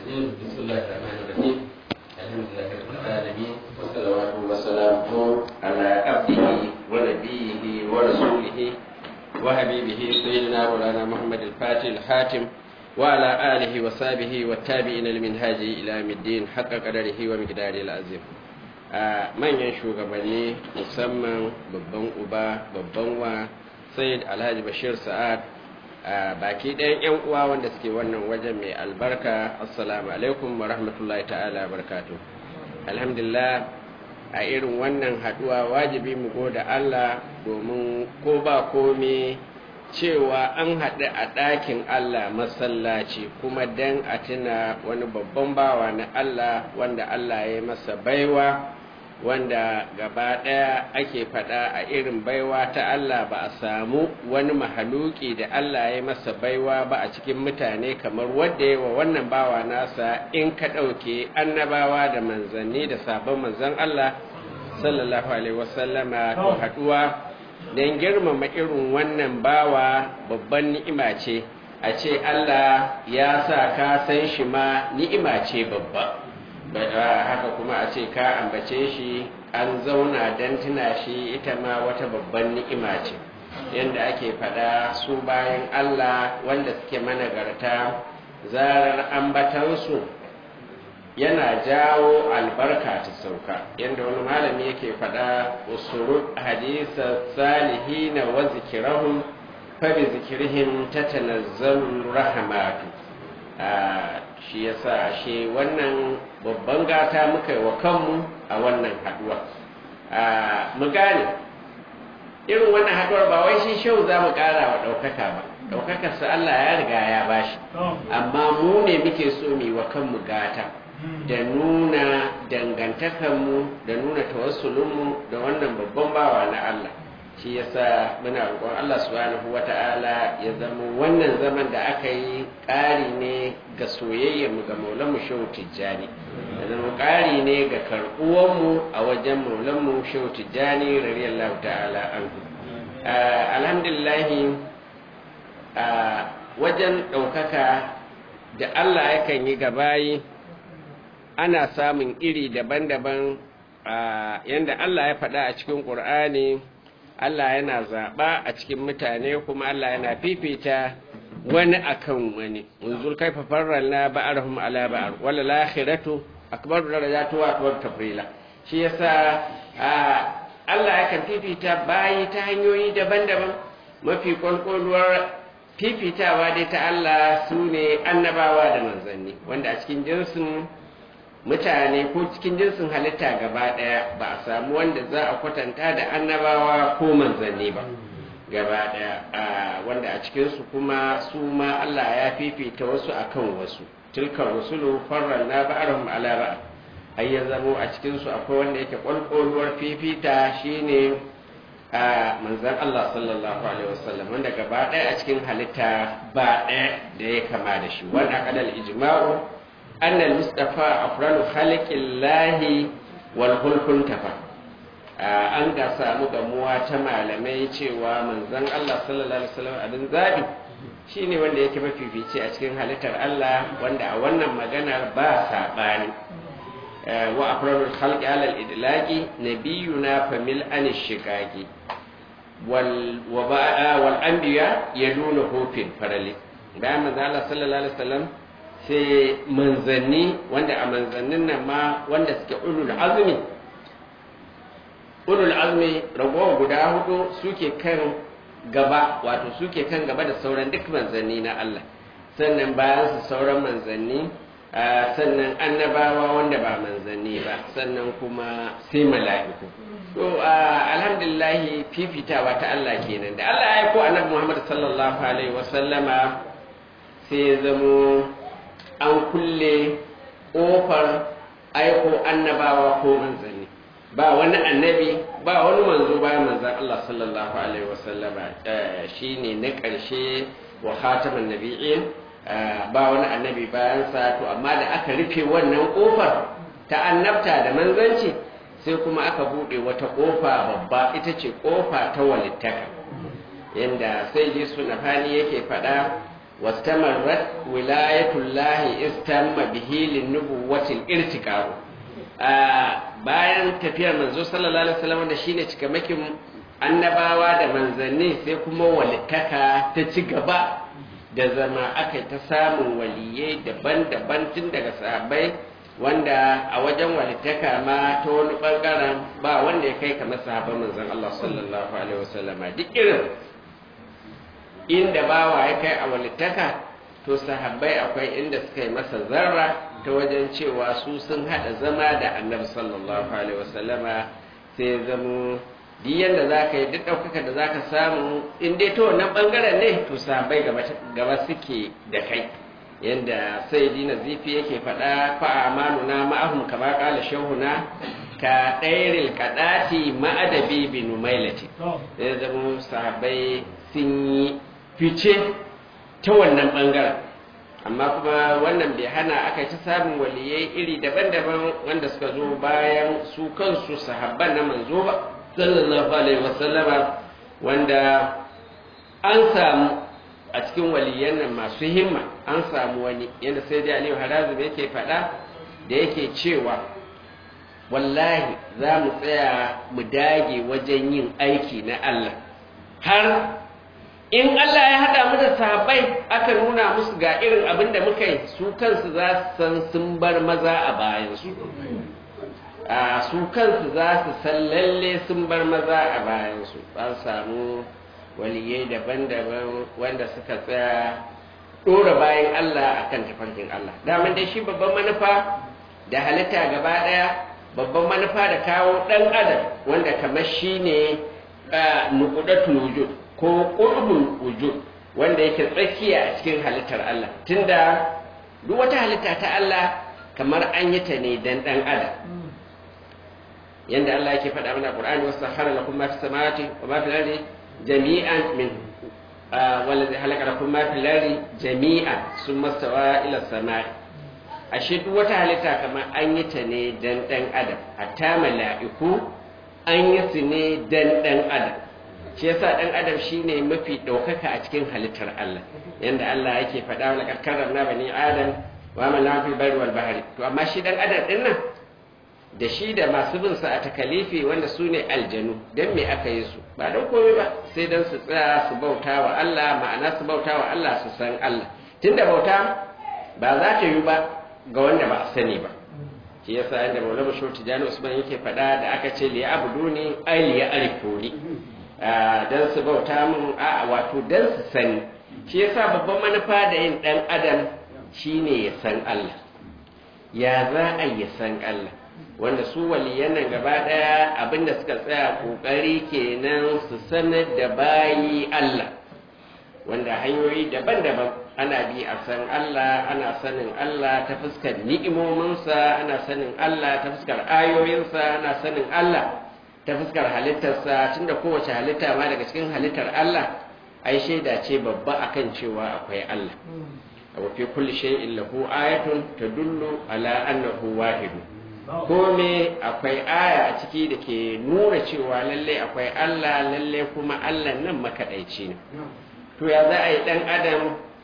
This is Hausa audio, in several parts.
الرجيم بسم الله الرحمن الرحيم الحمد لله رب العالمين والصلوات والسلام على عبده ونبيه ورسوله وحبيبه سيدنا مولانا محمد الفاتح الحاتم وعلى آله وصحبه والتابعين لمنهاج إلى يوم الدين حق قدره ومقداره العظيم manyan shugabanni musamman babban uba babban wa sayyid alhaji bashir sa'ad baki ɗayan 'yan uwa wanda suke wannan wajen mai albarka assalamu alaikum wa rahmatullahi ta'ala barkatu alhamdulillah a irin wannan haduwa wajibi mu goda Allah domin ko ba kome cewa an haɗu a ɗakin Allah masallaci kuma dan a tuna wani babban bawa na Allah wanda Allah ya masa baiwa wanda gaba ɗaya ake faɗa a irin baiwa ta Allah ba a samu wani mahaluki da Allah ya masa baiwa ba a cikin mutane kamar wadda yawa wannan bawa nasa in ka ɗauke annabawa da manzanni da sabon manzan Allah sallallahu alaihi wasallama to haɗuwa don girmama irin wannan bawa babban ni'ima ce a ce Allah ya sa ka san shi ma ni'ima ce babba haka kuma a ce ka ambace shi an zauna don tuna shi ita ma wata babban ni'ima ce yadda ake faɗa su bayan Allah wanda suke managarta zarar ambatansu yana jawo albarka ta sauka yadda wani malami yake faɗa usuru hadisa salihina wa zikirahum fa bi zikirihim tatanazzalu rahmatu shi yasa ashe wannan babban gata muka yi wa kanmu a wannan haduwa mu gane irin wannan haduwar ba wai shi shau za mu kara wa ɗaukaka ba ɗaukakarsa Allah ya riga ya bashi amma mu ne muke so mu wa kanmu gata da nuna dangantakarmu da nuna tawassulunmu da wannan babban bawa na Allah shi yasa muna roƙon Allah subhanahu wata'ala ya zama wannan zaman da aka yi ƙari ne ga soyayyarmu ga maulanmu shehu tijjani ya zama ƙari ne ga karɓuwanmu a wajen maulanmu shehu tijjani radiyallahu ta'ala anhu alhamdulillahi wajen ɗaukaka da Allah yakan yi gabayi ana samun iri daban-daban yadda Allah ya faɗa a cikin ƙur'ani Allah yana zaɓa a cikin mutane kuma Allah yana fifita wani akan wani unzur kaifa farralna ba'arhum ala ba'ar wala lakhiratu akbaru darajatu wa akbaru tafrila shi yasa Allah yakan fifita bayi ta hanyoyi daban-daban mafi kwalkwalwar fifitawa dai ta Allah su ne annabawa da manzanni wanda a cikin jinsin mutane ko cikin jinsin halitta gaba ɗaya ba a samu wanda za a kwatanta da annabawa ko manzanni ba gaba ɗaya wanda a cikinsu kuma su ma Allah ya fifita wasu akan wasu tilkar rusulu farran na ba'arhum ala ba'a ai ya zamo a cikinsu akwai wanda yake kwalkwalwar fifita shine a manzan Allah sallallahu alaihi wasallam wanda gaba ɗaya a cikin halitta ba ɗaya da ya kama da shi wanda kadal ijma'u أن المصطفى أفضل خلق الله والخلق انتفى an ga samu gamuwa ta malamai cewa manzon Allah sallallahu alaihi wasallam abin zabi shine wanda yake mafifici a cikin halittar Allah wanda a wannan maganar ba sabani wa afrarul khalqi ala al-idlaqi nabiyuna famil an shiqaqi wal wal anbiya yaduna hufin farali bayan manzon Allah sallallahu alaihi wasallam sai manzanni wanda a manzannin nan ma wanda suke ulul azumi ulul azumi ragowar guda hudu suke kan gaba wato suke kan gaba da sauran duk manzanni na Allah sannan bayan su sauran manzanni sannan annabawa wanda ba manzanni ba sannan kuma sai mala'iku to alhamdulillah fifitawa ta Allah kenan da Allah ya aiko annabi Muhammad sallallahu alaihi wasallama sai ya zamo an kulle ƙofar aiko annabawa ko manzanni ba wani annabi ba wani manzo bayan manzan Allah sallallahu alaihi wasallama shine na ƙarshe wa khataman nabiyyin ba wani annabi bayan sa to amma da aka rufe wannan ƙofar ta annabta da manzanci sai kuma aka buɗe wata ƙofa babba ita ce ƙofa ta walittaka yanda sai ji sunafani yake faɗa واستمرت ولاية الله استم به للنبوة الارتقاء bayan tafiyar manzo sallallahu alaihi wasallam da shine cikamakin annabawa da manzanni sai kuma walittaka ta ci gaba da zama aka ta samun waliyai daban-daban tun daga sahabbai wanda a wajen walittaka ma ta wani bangaren ba wanda ya kai kamar sahabban manzon Allah sallallahu alaihi wasallam duk irin inda bawa ya kai a walittaka to sahabbai akwai inda suka yi masa zarra ta wajen cewa su sun hada zama da annabi sallallahu alaihi wasallama sai ya zamo duk yadda za ka yi duk ɗaukaka da za ka samu in dai ta wannan ɓangaren ne to sahabbai gaba suke da kai yadda sai dina zifi yake faɗa fa amanuna ma'ahum kama ƙala shehuna ka ɗairil kaɗati ma'adabi bin mailati sai zama sahabbai sun yi fice ta wannan ɓangaren amma kuma wannan bai hana aka ci samun waliyai iri daban-daban wanda suka zo bayan su kansu sahabban na manzo ba sallallahu alaihi wasallama wanda an samu a cikin waliyan nan masu himma an samu wani yadda sai dai aliyu harazim yake faɗa da yake cewa wallahi za mu tsaya mu dage wajen yin aiki na Allah har in Allah ya haɗa mu da sahabbai aka nuna musu ga irin abin da muka yi su kansu za su san sun bar maza a bayansu a su kansu za su san lalle sun bar maza a bayansu an samu waliyai daban-daban wanda suka tsaya ɗora bayan Allah akan tafarkin Allah daman dai shi babban manufa da halitta gaba ɗaya babban manufa da kawo ɗan adam wanda kamar shi ne nukudatul wujud ko ƙurbul wujud wanda yake tsakiya a cikin halittar Allah tunda duk wata halitta ta Allah kamar an yi ta ne dan ɗan adam yanda Allah yake faɗa mana Qur'ani wasu sahara lakum ma fi samawati wa ma fi ardi jami'an min wallazi halaka lakum ma fi ardi jami'an summa stawa ila samai ashe duk wata halitta kamar an yi ta ne dan dan adam hatta mala'iku an yi su ne dan dan adam shi yasa dan adam shine mafi ɗaukaka a cikin halittar Allah yanda Allah yake faɗa wa laqad karramna bani adam wa amalna fil barri wal bahri to amma shi dan adam din nan da shi da masu bin sa a takalifi wanda su ne aljanu don me aka yi su ba don komai ba sai don su tsaya su bauta wa Allah ma'ana su bauta wa Allah su san Allah tunda bauta ba za ta yi ba ga wanda ba a sani ba shi yasa inda maulama shi tijani usman yake faɗa da aka ce li abuduni ai li arifuni dan su bauta mun a wato dan su sani shi yasa babban manufa da yin dan adam shine ya san Allah ya za a yi san Allah wanda su waliyan nan gaba daya abinda suka tsaya kokari kenan su sanar da bayi Allah wanda hanyoyi daban-daban ana bi a san Allah ana sanin Allah ta fuskar ni'imominsa ana sanin Allah ta fuskar ayoyinsa ana sanin Allah ta fuskar halittarsa tunda kowace halitta ma daga cikin halittar Allah ai shaida ce babba akan cewa akwai Allah wa fi kulli shay'in lahu ayatun tadullu ala annahu wahid kome akwai aya a ciki da ke nuna cewa lalle akwai Allah lalle kuma Allah nan makaɗaici ne to ya za a yi ɗan adam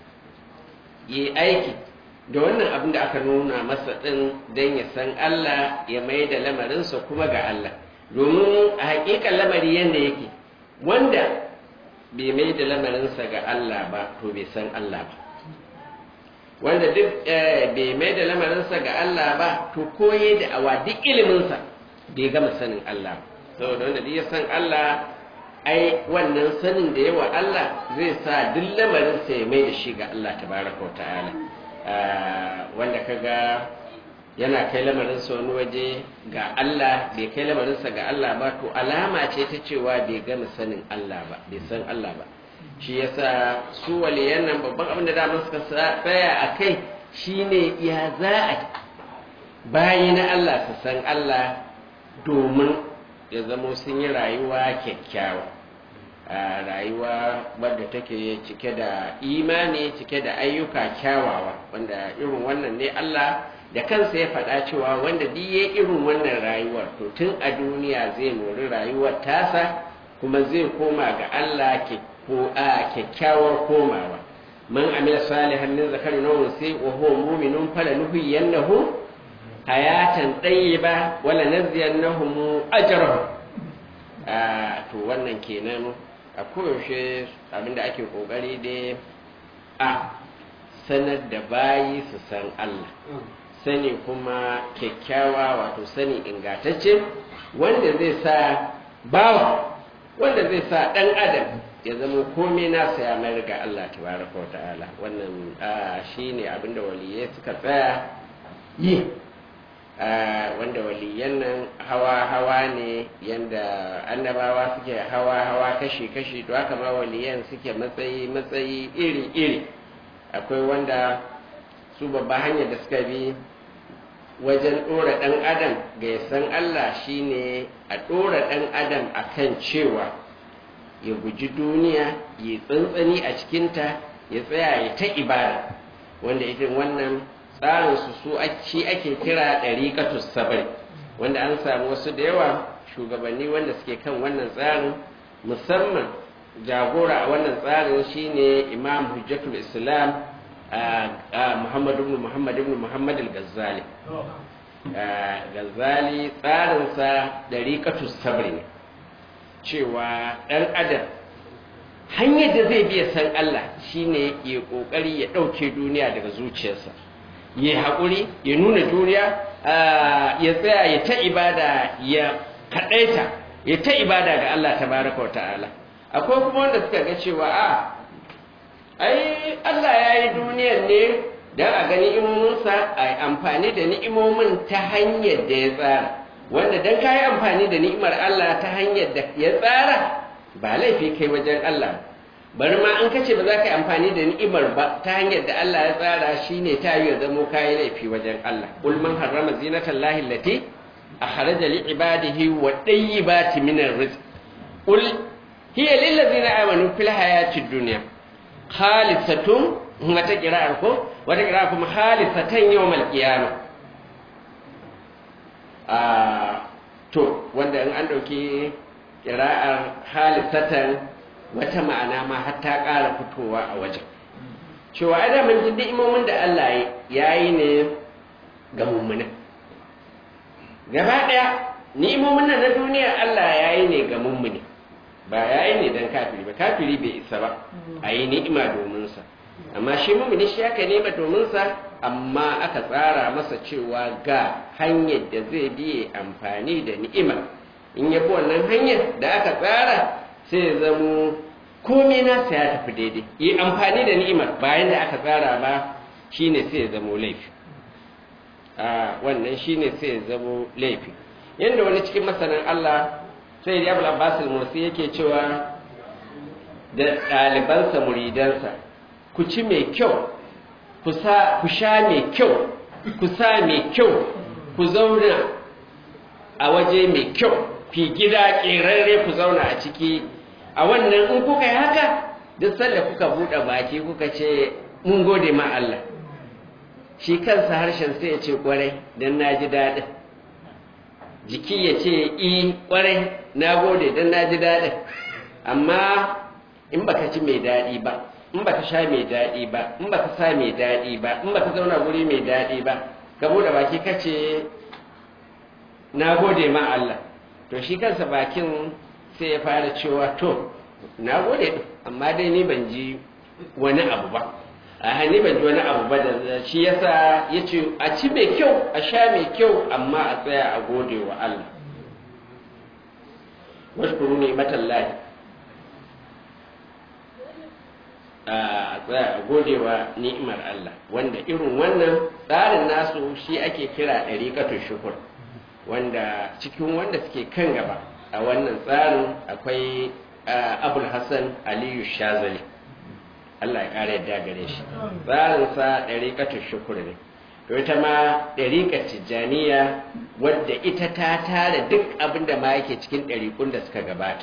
yi aiki da wannan abin da aka nuna masa ɗin don ya san Allah ya mai da lamarinsa kuma ga Allah domin a haƙiƙan lamari yadda yake wanda bai mai da lamarinsa ga Allah ba to bai san Allah ba wanda duk bai mai da lamarinsa ga Allah ba to koye da awa duk iliminsa bai gama sanin Allah saboda wanda duk ya san Allah ai wannan sanin da yawa Allah zai sa duk lamarinsa ya mai da shi ga Allah tabaraka wa ta'ala wanda kaga yana kai lamarinsa wani waje ga Allah bai kai lamarinsa ga Allah ba to alama ce ta cewa bai gama sanin Allah ba bai san Allah ba shi yasa su waliyan nan babban abin da dama suka tsaya a kai shine ya za a bayi na Allah su san Allah domin ya zamo sun yi rayuwa kyakkyawa a rayuwa wadda take cike da imani cike da ayyuka kyawawa wanda irin wannan ne Allah da kansa ya faɗa cewa wanda duk ya irin wannan rayuwar to tun a duniya zai mori rayuwar tasa kuma zai koma ga Allah ko a kyakkyawar komawa man amila salihan min zakarin aw unsi wa huwa mu'minun falanuhyiyannahu hayatan tayyiba wala naziyannahum ajrahum to wannan kenan a koyaushe abinda ake kokari dai a sanar da bayi su san Allah sani kuma kyakkyawa wato sani ingantacce wanda zai sa bawa wanda zai sa ɗan adam ya zama komai nasa ya mayar ga Allah tabaraka wa ta'ala wannan shi ne abinda waliyai suka tsaya yi wanda waliyan nan hawa-hawa ne yanda annabawa suke hawa-hawa kashi-kashi to haka ma waliyan suke matsayi-matsayi iri-iri akwai wanda su babba hanyar da suka bi wajen ɗora ɗan adam ga ya san Allah shine a ɗora ɗan adam akan cewa ya guji duniya ya tsantsani a cikinta ya tsaya ya ta ibada wanda irin wannan tsarin su su shi ake kira ɗariƙatus sabari wanda an samu wasu da yawa shugabanni wanda suke kan wannan tsarin musamman jagora a wannan tsarin shine imam hujjatul islam muhammad ibn muhammad ibn muhammad al-ghazali ghazali tsarinsa ɗariƙatus sabari ne cewa ɗan adam hanyar da zai biya san Allah shine ya ƙoƙari ya ɗauke duniya daga zuciyarsa ya haƙuri ya nuna duniya ya tsaya ya ta ibada ya kaɗaita ya ta ibada ga Allah tabaraka wa ta'ala akwai kuma wanda suka ga cewa a ai Allah ya yi duniyar ne don a gani imominsa a amfani da ni'imomin ta hanyar da ya tsara wanda don ka yi amfani da ni'imar Allah ta hanyar da ya tsara ba laifi kai wajen Allah bari ma in kace ba za ka yi amfani da ni'imar ba ta hanyar da Allah ya tsara shine ta yi zamo kayi laifi wajen Allah qul man harrama zinatan lahi allati akhraja li ibadihi wa tayyibati min ar-rizq qul hiya lil ladzina amanu fil hayatid dunya khalisatun wata qira'ar ko wata qira'a kuma khalisatan yawmal qiyamah to wanda in an ɗauki ƙira'ar halisatan wata ma'ana ma har ta ƙara fitowa a wajen cewa ada mun ji ni'imomin da Allah ya yi ne ga mummuna gaba ɗaya ni'imomin nan na duniya Allah ya yi ne ga mummuni ba ya yi ne don kafiri ba kafiri bai isa ba a yi ni'ima domin sa amma shi mummuni shi aka nema domin sa amma aka tsara masa cewa ga hanyar da zai biye amfani da ni'ima in ya bi wannan hanyar da aka tsara sai ya zamo komai nasa ya tafi daidai yi amfani da ni'imar bayan da aka tsara ba shine sai ya zamo laifi a wannan shine sai ya zamo laifi yadda wani cikin masanan Allah sai ya bula basul mursi yake cewa da ɗalibansa muridansa ku ci mai kyau ku sha mai kyau ku sa mai kyau ku zauna a waje mai kyau fi gida ƙerarre ku zauna a ciki a wannan in kuka yi haka duk sanda kuka buɗe baki kuka ce mun gode ma Allah shi kansa harshen sai ya ce ƙwarai don na ji daɗin jiki ya ce i ƙwarai na gode don na ji daɗin amma in baka ci mai daɗi ba in baka sha mai daɗi ba in baka sa mai daɗi ba in baka zauna guri mai daɗi ba ka buɗe baki kace na gode ma Allah to shi kansa bakin sai ya fara cewa to na gode amma dai ni ban ji wani abu ba a hannu ban ji wani abu ba da shi yasa ya ce a ci mai kyau a sha mai kyau amma a tsaya a gode wa Allah wasu ne matallahi a tsaya a godewa ni'imar Allah wanda irin wannan tsarin nasu shi ake kira ɗariƙatun shukur wanda cikin wanda suke kan gaba a wannan tsarin akwai abul hassan aliyu shazali Allah ya ƙara yadda gare shi tsarinsa ɗariƙatun shukur ne to ita ma ɗariƙar tijjaniya wadda ita ta tara duk abin da ma yake cikin ɗariƙun da suka gabata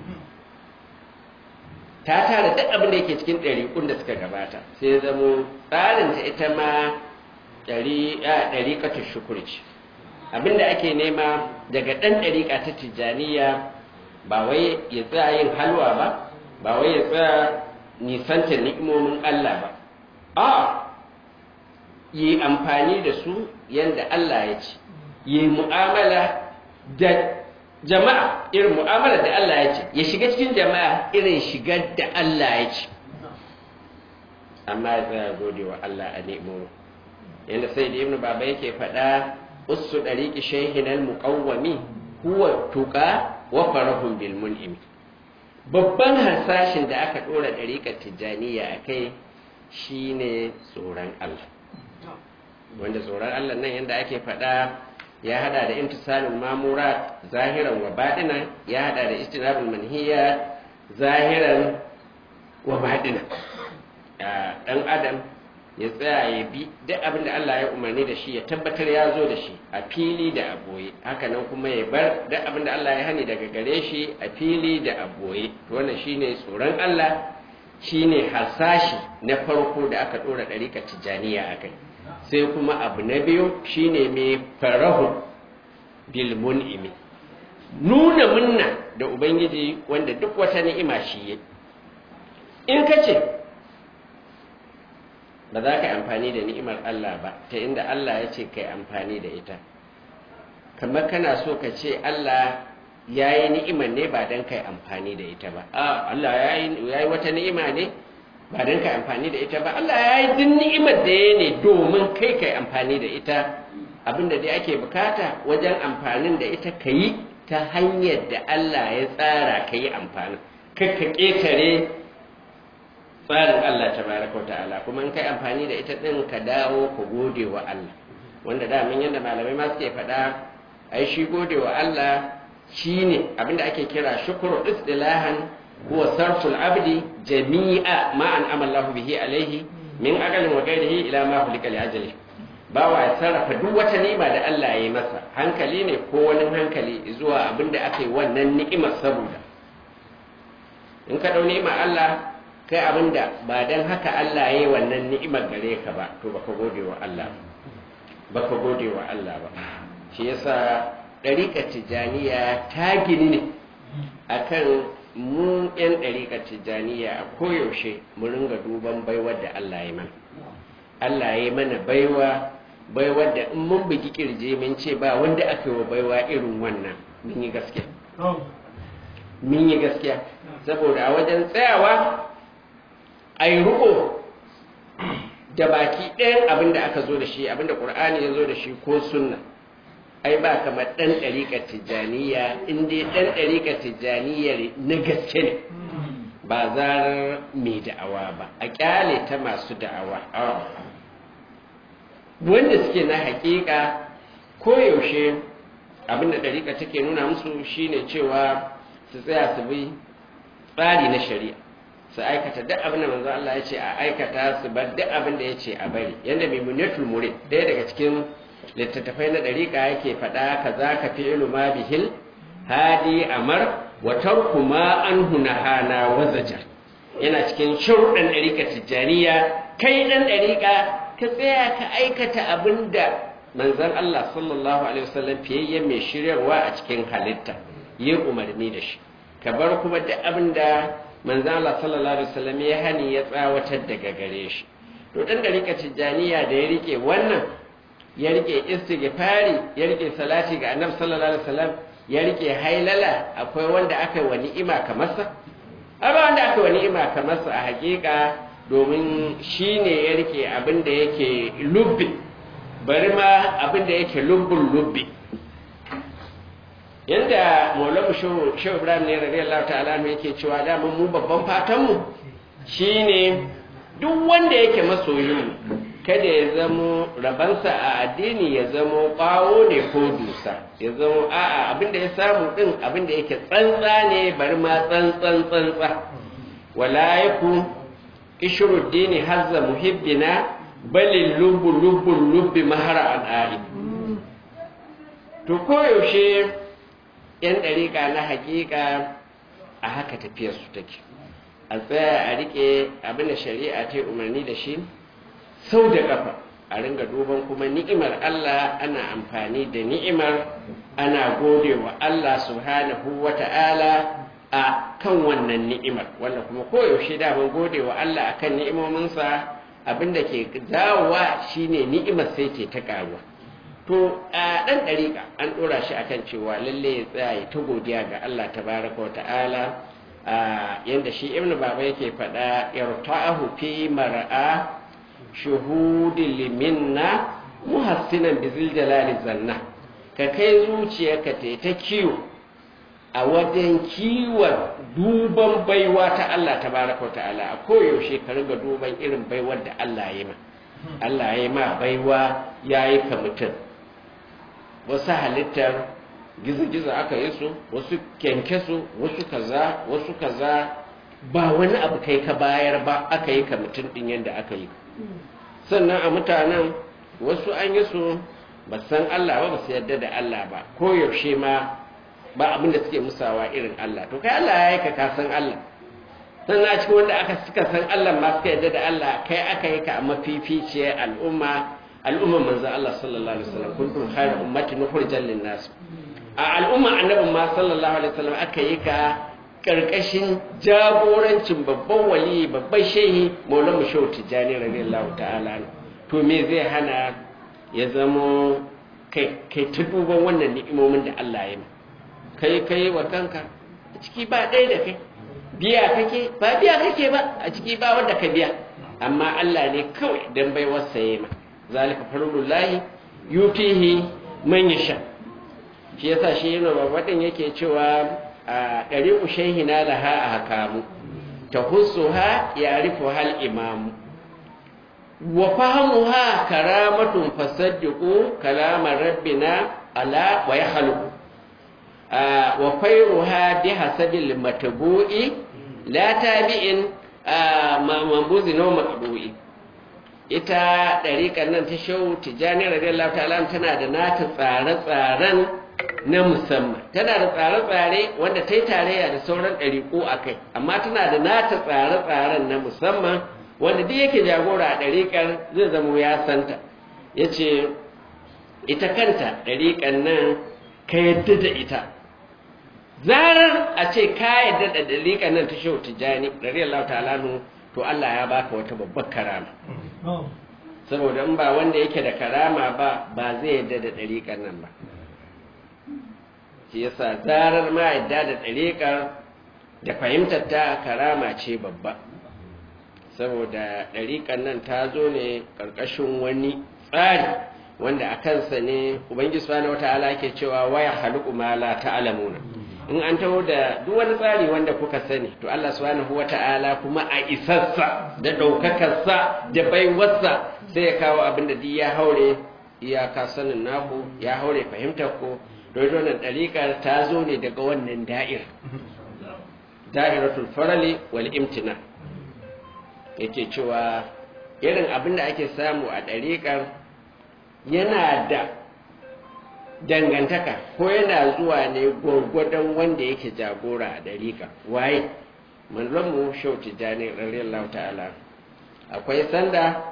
ta tara duk abin da yake cikin ɗariƙun da suka gabata sai ya zamo tsarinta ita ma ɗariƙatun shukur ce abinda ake nema daga ɗan ɗariƙa ta tijjaniya ba wai ya tsaya yin halwa ba ba wai ya tsaya nisanta ni'imomin Allah ba a yi amfani da su yadda Allah ya ce yi mu'amala da jama'a irin mu'amala da Allah ya ce ya shiga cikin jama'a irin shigar da Allah ya ce amma ya tsaya gode wa Allah a nemo yadda sai da ibnu baba yake faɗa ussu ɗariƙi shaihinal muƙawwami huwa tuƙa wa farahun bil mun'imi babban harsashin da aka ɗora ɗariƙar tijjaniya a kai shine tsoron Allah wanda tsoron Allah nan yadda ake faɗa ya hada da imtisalul mamurat zahiran wa baɗina ya hada da istinabul manhiya zahiran wa baɗina ɗan adam ya tsaya ya bi duk abin da Allah ya umarni da shi ya tabbatar ya zo da shi a fili da a boye hakanan kuma ya bar duk abin da Allah ya hani daga gare shi a fili da a boye to wannan shine tsoron Allah shine harsashi na farko da aka dora ɗariƙar tijjaniya a kai sai kuma abu na biyu shine mai farahu bil mun'imi nuna munna da ubangiji wanda duk wata ni'ima shi yi in ka ce ba za ka amfani da ni'imar Allah ba ta inda Allah ya ce ka yi amfani da ita kamar kana so ka ce Allah ya yi ni'imar ne ba don ka yi amfani da ita ba a Allah ya yi wata ni'ima ne ba don ka yi amfani da ita ba Allah ya yi duk ni'imar da ya ne domin kai ka yi amfani da ita abinda dai ake bukata wajen amfanin da ita ka yi ta hanyar da Allah ya tsara ka yi amfanin kai ka ƙetare tsarin Allah ta baraka ta'ala kuma in kai amfani da ita ɗin ka dawo ka gode wa Allah wanda damin yadda malamai ma suke faɗa ai shi gode wa Allah shine abinda ake kira shukru istilahan huwa sarful abdi jami'a ma an amallahu bihi alaihi min agalin wa ghairihi ila ma hulika li ajali bawa ya sarrafa duk wata ni'ima da Allah ya yi masa hankali ne ko wani hankali zuwa abinda aka yi wannan ni'imar saboda in ka dau ni'imar Allah kai abinda ba dan haka Allah ya yi wannan ni'imar gare ka ba to baka gode wa Allah baka gode wa Allah ba shi yasa ɗariƙar tijaniya ta gini ne akan mu 'yan ɗariƙar tijaniya a koyaushe mu ringa duban baiwar da Allah ya mana Allah ya mana baiwa baiwar da in mun bugi kirje mun ce ba wanda aka yi wa baiwa irin wannan mun yi gaskiya mun yi gaskiya saboda a wajen tsayawa a yi riƙo da baki ɗayan abin da aka zo da shi abin da ƙur'ani ya zo da shi ko sunna ai ba kamar ɗan ɗariƙar tijjaniya in dai ɗan ɗariƙar tijjaniya na gaske ne ba zarar mai da'awa ba a ƙyale ta masu da'awa wanda suke na haƙiƙa koyaushe abin da ɗariƙa take nuna musu shine cewa su tsaya su bi tsari na shari'a su aikata duk abin da manzo Allah ya ce a aikata su bar duk abin da ya ce a bari yanda mai munatul murid ɗaya daga cikin littattafai na ɗariƙa yake faɗa ka za ka fi iluma bihil hadi amar wa tarku ma an hana wa zajar yana cikin sharuɗan ɗariƙa tijjaniya kai ɗan ɗariƙa ka tsaya ka aikata abin da manzon Allah sallallahu alaihi wasallam fiyayyen mai shiryarwa a cikin halitta yi umarni da shi ka bar kuma duk abin da manzon Allah sallallahu alaihi wasallam ya hani ya tsawatar daga gare shi to ɗan ɗariƙa tijjaniya da ya rike wannan ya rike istighfari ya rike salati ga annabi sallallahu alaihi wasallam ya rike hailala akwai wanda aka yi wa ni'ima kamar sa ba wanda aka yi wa ni'ima kamar sa a hakika domin shine ya rike abin da yake lubbi bari ma abin da yake lubbun lubbi yanda maulamu shehu ibrahim ne radiyallahu ta'ala yake cewa da mu babban fatan mu shine duk wanda yake masoyin kada ya zamo rabansa a addini ya zamo ɓawo ne ko dusa ya zamo a'a abinda ya samu ɗin abinda yake tsantsa ne bari ma tsantsan tsantsa wala yaku ishruddini hazza muhibbina balil lubbu lubbu lubbi mahara al'ari to koyaushe yan ɗariƙa na haƙiƙa a haka tafiyarsu take a tsaya a riƙe abinda shari'a ta umarni da shi sau da ƙafa a ringa duban kuma ni'imar Allah ana amfani da ni'imar ana gode wa Allah subhanahu wa ta'ala a kan wannan ni'imar wanda kuma koyaushe da ban gode wa Allah akan ni'imominsa abinda ke jawowa shine ni'imar sai ce ta karuwa to a dan dariƙa an dora shi akan cewa lalle ya tsaya ya ta godiya ga Allah tabaraka wa ta'ala yanda shi ibn baba yake faɗa yarta'ahu fi mar'a shuhudil liminna muhassinan bizil jalali zanna ka kai zuciyarka ta ta kiwo a wajen kiwon duban baiwa ta Allah ta baraka ta'ala a koyaushe ka riga duban irin baiwar da Allah ya ma Allah ya ma baiwa ya yi ka mutum wasu halittar gizo-gizo aka yi su wasu kyankyasu wasu kaza wasu kaza ba wani abu kai ka bayar ba aka yi ka mutum ɗin yadda aka yi sannan a mutanen wasu an yi su ba san Allah ba ba su yarda da Allah ba ko yaushe ma ba abin da suke musawa irin Allah to kai Allah ya yi ka ka san Allah sannan a cikin wanda aka suka san Allah ma suka yarda da Allah kai aka yi ka a mafificiyar al'umma al'umma manzo Allah sallallahu alaihi wasallam kuntum khayra ummatin ukhrijat lin-nas a al'umma annabin ma sallallahu alaihi wasallam aka yi ka karkashin jagorancin babban wali babban shehi maulana shehu tijjani radiyallahu ta'ala to me zai hana ya zamo kai kai ta duban wannan ni'imomin da Allah ya yi kai kai wa kanka a ciki ba ɗaya da kai biya kake ba biya kake ba a ciki ba wanda ka biya amma Allah ne kawai dan bai wasa yi ma zalika farulullahi yutihi man yasha shi yasa shi yana babadin yake cewa a ɗari ushehi na laha a hakamu ta ha ya rufe hal imamu wa fahimuha karamatun fasaddiqu kalamar rabbina ala wa ya halu wa fairuha bi hasabil matbu'i la tabi'in mambuzi no maqdu'i ita ɗariƙar nan ta shehu tijjani radiyallahu ta'ala tana da nata tsare-tsaren na musamman tana da tsare-tsare wanda ta yi tarayya da sauran ɗariƙo a kai amma tana da nata tsare-tsaren na musamman wanda duk yake jagora a ɗariƙar zai zama ya santa ya ce ita kanta ɗariƙar nan ka yadda da ita zarar a ce ka yadda da ɗariƙar nan ta shehu tijjani radiyallahu ta'ala to Allah ya baka wata babbar karama saboda in ba wanda yake da karama ba ba zai yadda da ɗariƙar nan ba shi yasa zarar ma yadda da ɗariƙar da fahimtar ta karama ce babba saboda ɗariƙar nan ta zo ne ƙarƙashin wani tsari wanda a kansa ne ubangiji subhanahu wata'ala ke cewa waya haluku ma la ta'lamuna in an taho da duk wani tsari wanda kuka sani to Allah subhanahu wata'ala kuma a isarsa da ɗaukakarsa da baiwarsa sai ya kawo abin da duk ya haure iyaka sanin naku ya haure fahimtar ku don wannan ɗariƙar ta zo ne daga wannan da'ir da'iratul farali wal imtina yake cewa irin abin da ake samu a ɗariƙar yana da dangantaka ko yana zuwa ne gwargwadon wanda yake jagora a ɗariƙa waye manzonmu shau tijjani radiyallahu ta'ala akwai sanda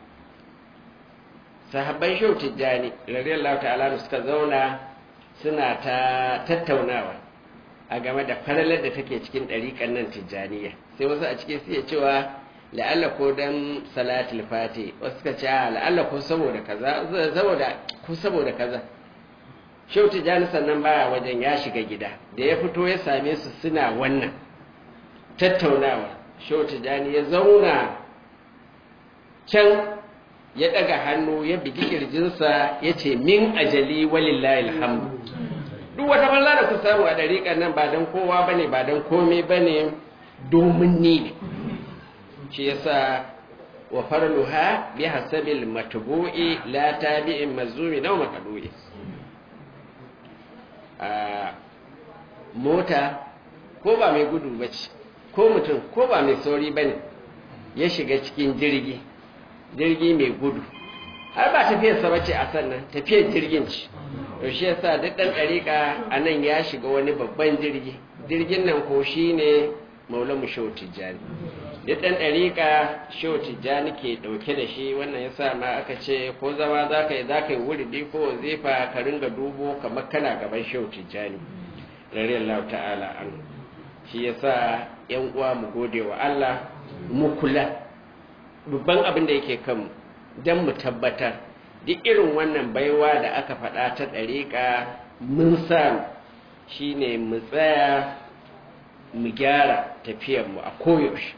sahabban shau tijjani radiyallahu ta'ala suka zauna suna ta tattaunawa a game da falalar da take cikin ɗariƙan nan tijjaniya sai wasu a cikin suke cewa la'alla ko dan salatul fati wasu suka ce la'alla ko saboda kaza saboda ko saboda kaza shehu tijjani sannan baya wajen ya shiga gida da ya fito ya same su suna wannan tattaunawa shehu tijjani ya zauna can ya ɗaga hannu ya bigi kirjinsa ya ce min ajali walillahi alhamdu duk wata balla da ku samu a ɗariƙar nan ba don kowa ba ne ba don komai ba ne domin ni ne shi yasa wa farluha bi hasabil matbu'i la tabi'in mazumi naw maqdu'i a mota ko ba mai gudu bace ko mutum ko ba mai sauri bane ya shiga cikin jirgi jirgi mai gudu har ba tafiyarsa bace a sannan tafiyar jirgin ce to shi yasa duk dan dariƙa a nan ya shiga wani babban jirgi jirgin nan ko shine maulamu shehu tijjani duk ɗan ɗariƙa shehu tijjani ke ɗauke da shi wannan ya sa ma aka ce ko zama za ka yi za ka yi wuridi ko wazifa ka ringa dubo kamar kana gaban shehu tijjani radiyallahu ta'ala an shi yasa yan uwa mu gode wa Allah mu kula babban abin da yake kanmu don mu tabbatar duk irin wannan baiwa da aka faɗa ta ɗariƙa mun samu shine mu tsaya mu gyara tafiyarmu a koyaushe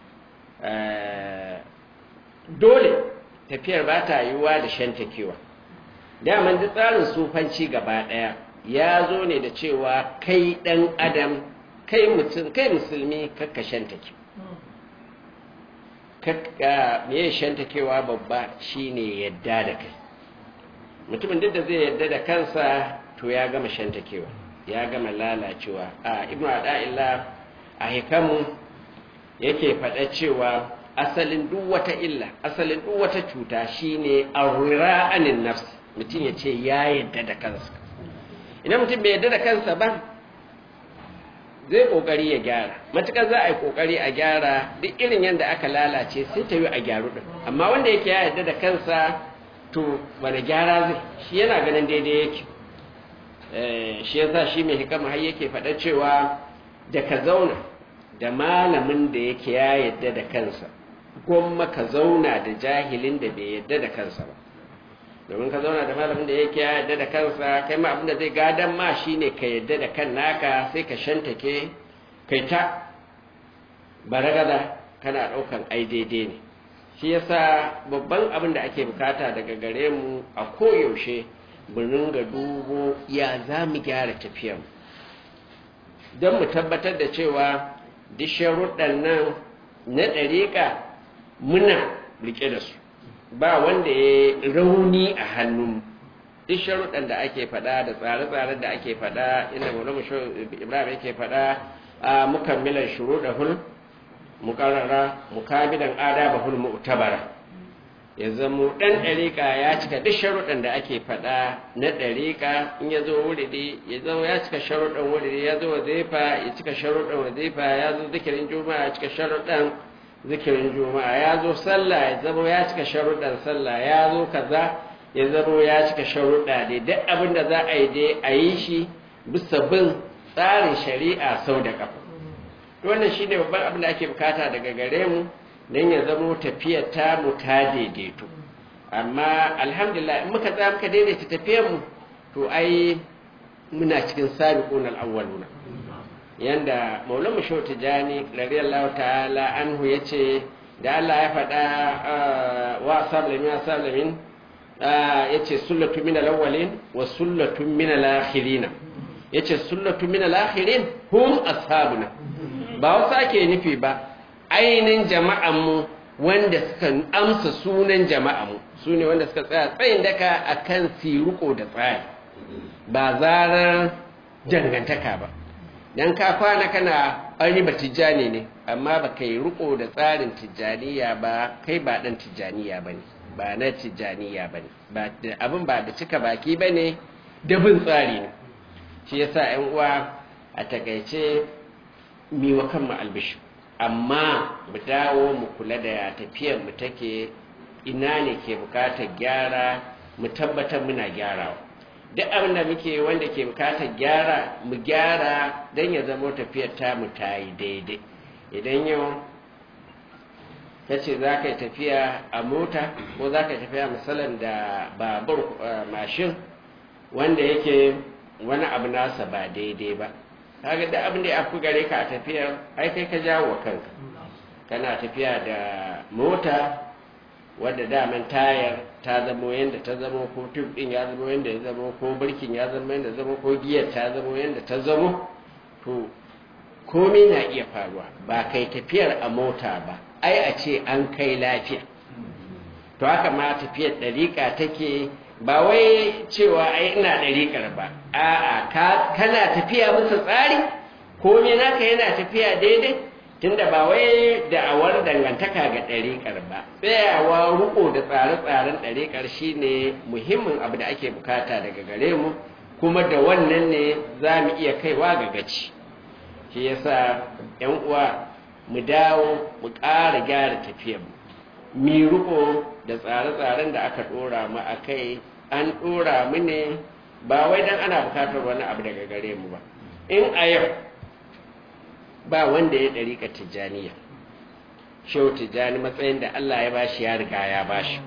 dole tafiyar ba ta yiwuwa da shantakewa daman duk tsarin sufanci gaba ɗaya ya zo ne da cewa kai ɗan adam kai mutum kai musulmi kakka shantake me shantakewa babba shine yadda da kai mutumin duk da zai yadda da kansa to ya gama shantakewa ya gama lalacewa a ibnu ada'illah a hikamu yake faɗa cewa asalin duk wata illa asalin duk wata cuta shine arra'anin nafs mutum ya ce ya yadda da kansa idan mutum bai yadda da kansa ba zai kokari ya gyara matukar za a yi kokari a gyara duk irin yadda aka lalace sai ta yi a gyaru din amma wanda yake ya yadda da kansa to wani gyara zai shi yana ganin daidai yake shi yasa shi mai hikama har yake faɗa cewa da ka zauna da malamin da yake ya yadda da kansa gwamma ka zauna da jahilin da bai yadda da kansa ba domin ka zauna da malamin da yake ya yadda da kansa kai ma abin da zai gadan ma shine ka yadda da kan naka sai ka shantake kai ta baragada kana ɗaukan ai daidai ne shi yasa babban abin da ake bukata daga gare mu a koyaushe mu ringa dubo ya za mu gyara tafiyar don mu tabbatar da cewa duk sharuɗan nan na ɗariƙa muna riƙe da su ba wanda ya rauni a hannun duk sharuɗan da ake faɗa da tsare-tsare da ake faɗa inda maulama ibrahim yake faɗa a mukammilan shuruɗahul mukarrara mukabilan adabahul mu'tabara ya zamo ɗan ɗariƙa ya cika duk sharuɗan da ake faɗa na ɗariƙa in ya zo wuridi ya zama ya cika sharuɗan wuridi ya zo wazifa ya cika sharuɗan wazifa ya zo zikirin juma'a ya cika sharuɗan zikirin juma'a ya zo sallah ya zama ya cika sharuɗan sallah ya zo kaza ya zama ya cika sharuɗa dai duk abin da za a yi dai a yi shi bisa bin tsarin shari'a sau da ƙafa wannan shine babban abin da ake bukata daga gare mu don ya zamo tafiyar ta mu ta daidaito amma alhamdulillah in muka za muka daidaita tafiyar mu to ai muna cikin sabiqun al-awwaluna yanda maulana shaw tijani radiyallahu ta'ala anhu yace da Allah ya faɗa wa sablamin wa sablamin yace sullatu min al-awwalin wa sullatu min al-akhirin yace sullatu min al-akhirin hum ashabuna ba wasu ake nufi ba ainihin jama'anmu wanda suka amsa sunan jama'anmu su ne wanda suka tsaya tsayin daka a kan siruko da tsari ba zarar dangantaka ba don ka kwana kana an ba tijjani ne amma ba ka yi riko da tsarin tijjaniya ba kai ba ɗan tijjaniya ba ne ba na tijjaniya ba ne abin ba da cika baki ba ne da bin tsari ne shi yasa 'yan uwa a takaice miwa kanmu albishu amma mu dawo mu kula da tafiyar mu take ina ne ke bukatar gyara mu tabbatar muna gyarawa duk abin da muke wanda ke bukatar gyara mu gyara don ya zama tafiyar ta mu ta yi daidai idan yau ka ce za ka yi tafiya a mota ko za ka yi tafiya misalin da babur mashin wanda yake wani abu nasa ba daidai ba kaga da abin da ya fi gare ka a tafiyar ai kai ka jawo wa kanka kana tafiya da mota wadda daman tayar ta zamo yadda ta zamo ko tub din ya zamo yadda ya zamo ko birkin ya zamo yadda zamo ko giyar ta zamo yadda ta zamo to komai na iya faruwa ba kai tafiyar a mota ba ai a ce an kai lafiya to haka ma tafiyar ɗariƙa take ba wai cewa ai ina ɗariƙar ba a'a kana tafiya bisa tsari ko me naka yana tafiya daidai tunda ba wai da'awar dangantaka ga ɗariƙar ba tsayawa riko da tsare-tsaren ɗariƙar shine muhimmin abu da ake bukata daga gare mu kuma da wannan ne za mu iya kaiwa ga gaci shi yasa yan uwa mu dawo mu ƙara gyara tafiyar mu mi riko da tsare-tsaren da aka ɗora mu a kai an ɗora mu ne ba wai don ana bukatar wani abu daga gare mu ba in a yau ba wanda ya ɗariƙa tijjaniya shehu tijjani matsayin da Allah ya bashi ya riga ya bashi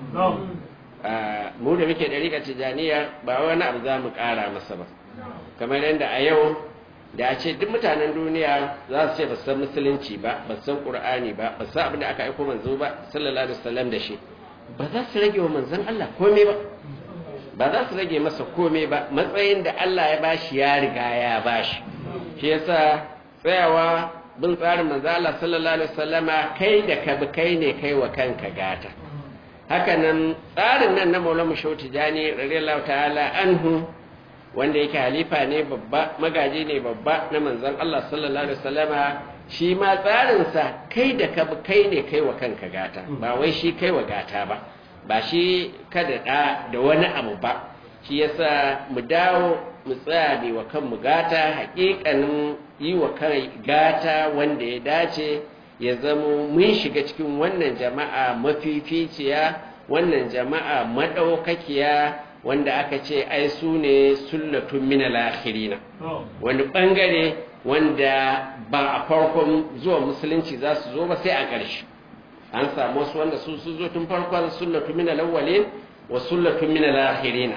mu da muke ɗariƙa tijjaniya ba wani abu za mu ƙara masa ba kamar yadda a yau da a ce duk mutanen duniya za su ce ba san musulunci ba ba san ƙur'ani ba ba san abin da aka aiko manzo ba sallallahu alaihi wasallam da shi ba za su rage wa manzon Allah komai ba ba za su rage masa komai ba matsayin da Allah ya bashi ya riga ya bashi shi yasa tsayawa bin tsarin manzo Allah sallallahu alaihi wasallama kai da ka bi kai ne kai wa kanka gata haka nan tsarin nan na Maulana Shauti Jani radiyallahu ta'ala anhu wanda yake halifa ne babba magaji ne babba na manzon Allah sallallahu alaihi wasallama shi ma tsarinsa kai da ka bi kai ne kai wa kanka gata ba wai shi kai wa gata ba ba shi kada da da wani abu ba shi yasa mu dawo mu tsaya ne wa kanmu gata hakikanin yi wa kai gata wanda ya dace ya zamo mun shiga cikin wannan jama'a mafificiya wannan jama'a madaukakiya wanda aka ce ai su ne sullatun min al-akhirina wani bangare wanda ba a farkon zuwa musulunci za su zo ba sai a ƙarshe an samu wasu wanda su su zo tun farkon sullatu min al-awwalin wa sullatu min al-akhirina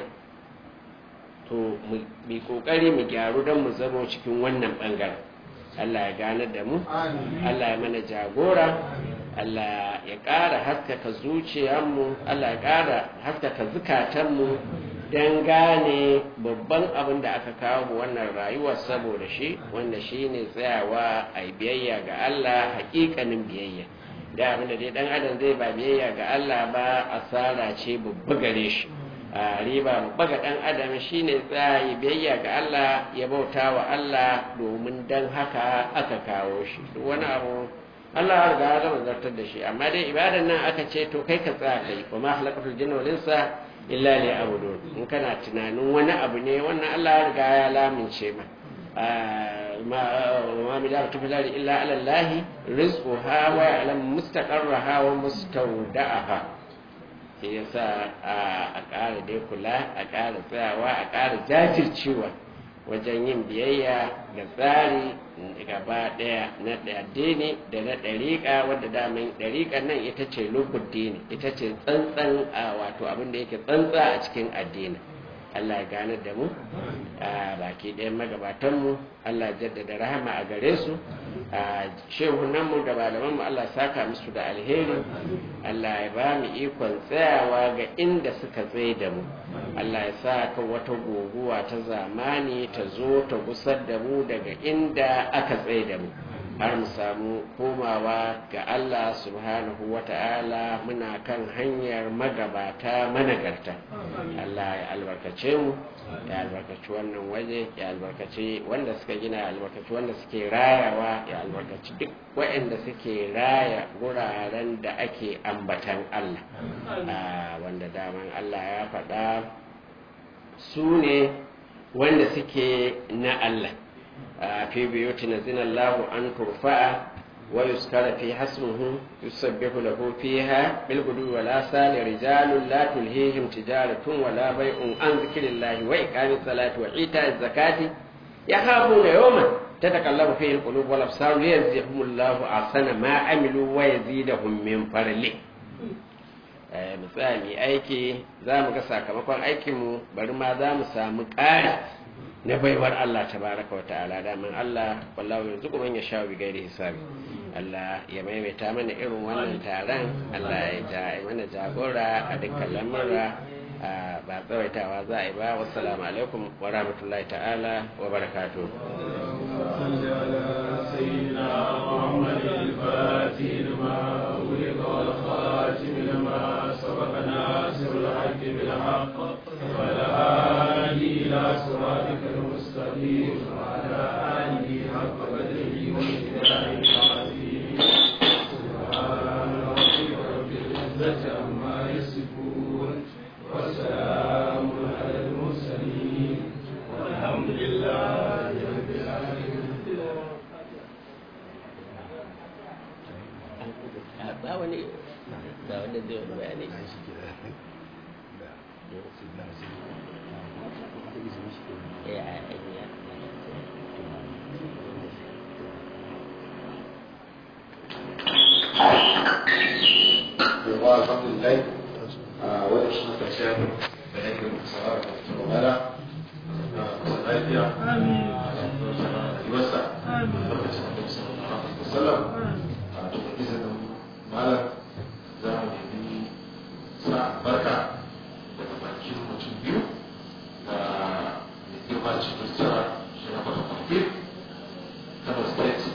to mu kokari mu gyaru don mu zama cikin wannan bangaren Allah ya gane da mu Allah ya mana jagora Allah ya ƙara haskaka zuciyarmu Allah ya ƙara haskaka zukatanmu don gane babban abin da aka kawo wannan rayuwar saboda shi wanda shi ne tsayawa a biyayya ga Allah hakikanin biyayya da abin da dai dan adam zai ba biyayya ga Allah ba asara ce babba gare shi a riba babba ga dan adam shine tsaya biyayya ga Allah ya bauta wa Allah domin dan haka aka kawo shi duk wani abu Allah ya riga ya gama zartar da shi amma dai ibadan nan aka ce to kai ka tsaya kai wa ma halakatul jinna wal insa illa li abudun in kana tunanin wani abu ne wannan Allah ya riga ya lamince ma ma mi da tufilari illa ala Allah rizquha wa ya'lam mustaqarraha wa mustawda'aha shi yasa a ƙara dai kula a ƙara tsayawa a ƙara jajircewa wajen yin biyayya ga tsari gaba ɗaya na addini da na ɗariƙa wadda daman ɗariƙa nan ita ce lubuddini ita ce tsantsan a wato abin da yake tsantsa a cikin addini Allah ya gane da mu a baki ɗayan magabatanmu Allah ya jaddada rahama a gare su a shehunanmu da malamanmu Allah saka musu da alheri Allah ya ba mu ikon tsayawa ga inda suka tsaye da mu Allah ya sa ka wata guguwa ta zamani ta zo ta gusar da mu daga inda aka tsaye da mu har mu samu komawa ga Allah subhanahu wa ta'ala muna kan hanyar magabata managarta Allah ya albarkace mu ya albarkaci wannan waje ya albarkaci wanda suka gina ya albarkaci wanda suke rayawa ya albarkaci duk waɗanda suke raya guraren da ake ambatan Allah wanda daman Allah ya faɗa su ne wanda suke na Allah في بيوتنا زين الله أن ترفع ويذكر في حسمه يسبح له فيها بالغدو والآصال رجال لا تلهيهم تجارة ولا بيع عن ذكر الله وإقام الصلاة وإيتاء الزكاة يخافون يوما تتقلب فيه القلوب والأبصار ليجزيهم الله أحسن ما عملوا ويزيدهم من فضله misali aiki za mu ga sakamakon aikinmu bari ma za mu samu ƙari na baiwar Allah tabaraka wa ta'ala daman Allah wallahu yanzu kuma ya sha bi gairi hisabi Allah ya maimaita mana irin wannan taron Allah ya ja mana jagora a dukkan lamura ba tsawaitawa za a yi ba wassalamu alaikum wa rahmatullahi ta'ala wa barakatuh إلى صراطك المستقيم وعلى آله حق قدره ومقداره العظيم سبحان ربك رب العزة عما يصفون وسلام على المرسلين والحمد لله رب العالمين ba wani ba wanda zai wani bayani ya Yawa alhamdulillah a wani shi na karshen da yake musawar da ta mala a kusa lafiya a rayuwarsa lokacin da musa da sallam a duk izinin malam za mu nemi sa barka daga bakin mutum biyu da mai girma cikin tsara shi na kwata kwanfir kano state